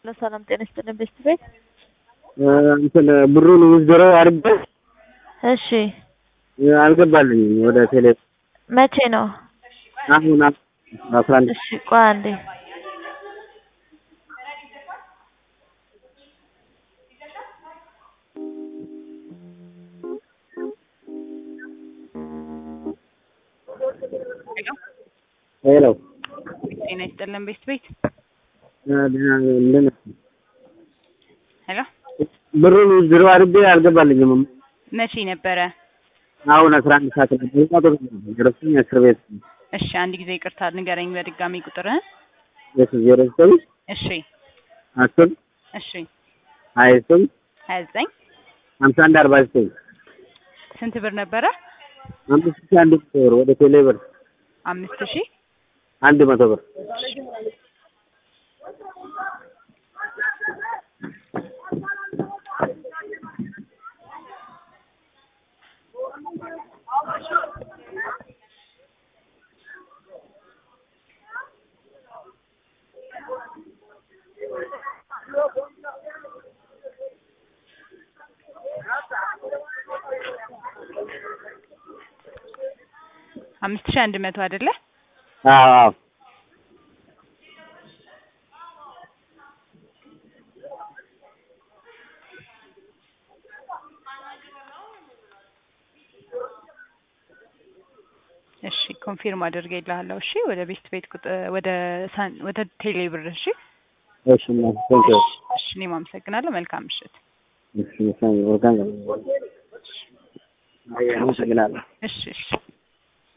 ሰላም ጤና ይስጥልን ቤስት ቤት እንትን ብሩን ውዝድሮ አድርጌ እሺ አልገባልኝም ወደ ቴሌ መቼ ነው አሁን አስራ አንድ እሺ ቆይ አንዴ ሄሎ ጤና ይስጥልን ቤስት ቤት ምን ሄሎ ብሩን ውዝድሮ አድርጌ አልገባልኝም መቼ ነበረ? አሁን አስራ አንድ ሰዓት ነበር ደረሰኝ እስር ቤት እሺ አንድ ጊዜ ይቅርታ ንገረኝ በድጋሚ ቁጥርህን። የት ዜሮ ዘጠኝ እሺ አስር እሺ ሀያ ዘጠኝ ሀያ ዘጠኝ ሀምሳ አንድ አርባ ዘጠኝ ስንት ብር ነበረ? አምስት ሺህ አንድ መቶ ብር ወደ ቴሌ ብር አምስት ሺህ አንድ መቶ ብር አምስት ሺህ አንድ መቶ አይደለ? አዎ አዎ እሺ ኮንፊርም አድርጌልሃለሁ። እሺ ወደ ቤስት ቤት ቁጥር ወደ ሳን ወደ ቴሌ ብር እሺ። እሺ እና ቴንክ ዩ እሺ እኔም አመሰግናለሁ። መልካም ምሽት። እሺ ወልካም አመሰግናለሁ እሺ እሺ